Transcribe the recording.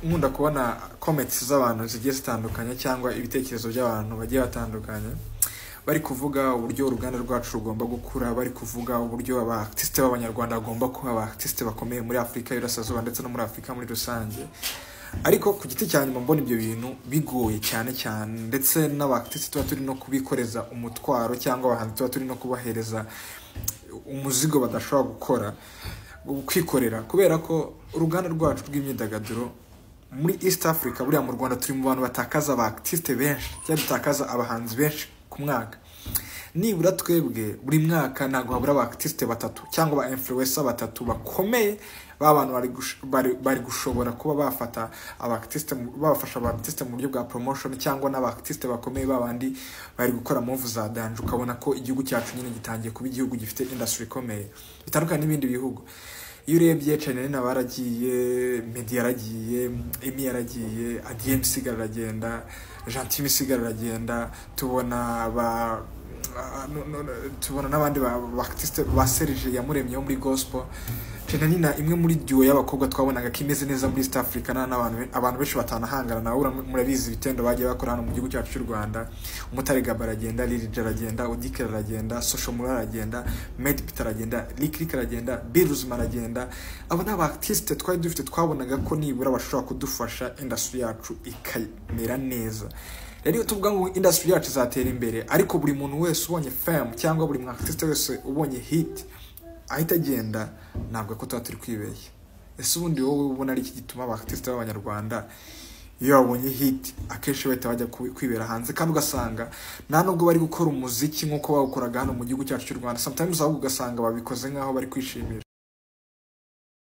nkunda kubona comments z'abantu zigiye zitandukanye cyangwa ibitekerezo by'abantu bagiye batandukanye bari kuvuga uburyo uruganda rwacu rugomba gukura bari kuvuga uburyo abatisite b'abanyarwanda bagomba kuba abatisite bakomeye muri afurika y'urasasuba ndetse no muri afurika muri rusange ariko ku giti cya nyuma mbona ibyo bintu bigoye cyane cyane ndetse n'abatisite tuba turi no kubikoreza umutwaro cyangwa abahanzi tuba turi no kubahereza umuzigo badashobora gukora kwikorera kubera ko uruganda rwacu rw'imyidagaduro muri east africa buriya mu rwanda turi mu bantu batakaza abatisite benshi cyangwa dutakaza abahanzi benshi ku mwaka nibura twebwe buri mwaka ntabwo habura abatisite batatu cyangwa aba influencer batatu bakomeye ba bantu bari gush- bari- bari gushobora kuba bafata abatisite bafasha abatisite mu buryo bwa promotion cyangwa n'abatisite bakomeye ba bandi bari gukora move za danje ukabona ko igihugu cyacu nyine gitangiye kuba igihugu gifite industry ikomeye bitandukanye n'ibindi bihugu iyo urebye chanelina baragiye medi yaragiye emi yaragiye adiyemu isigara aragenda jantime isigara aragenda tubona ba ah, no- no- no- tubona n'abandi ba- baartiste ba serije yamuremye wo muri gospel chanelina imwe muri duo y'abakobwa twabonaga ko imeze neza muri east africa nta n'abantu be- abantu benshi batanahangana nawe uram- murabizi ibitendo bagiye bakora hano mu gihugu cyacu cy'u rwanda umutare gaba aragenda lirija aragenda udikira aragenda social mura aragenda medi pita aragenda likirik aragenda biruzima aragenda abo ni abatisite twari dufite twabonaga ko nibura bashobora kudufasha industry yacu ikamera neza rero iyo tuvuga ngo industry yacu izatera imbere ariko buri muntu wese ubonye fam cyangwa buri mwatisite wese ubonye hit ahita agenda ntabwo ko tuba turi kwibeshya ese ubundi wowe ubona ari iki gituma abatisite b'abanyarwanda iyo babonye hit akenshi bahita bajya ku- kwibera hanze kandi ugasanga nta nubwo bari gukora umuziki nk'uko bawukoraga hano mu gihugu cyacu cy'u rwanda sometimes ahubwo ugasanga babikoze nk'aho bari kwishimisha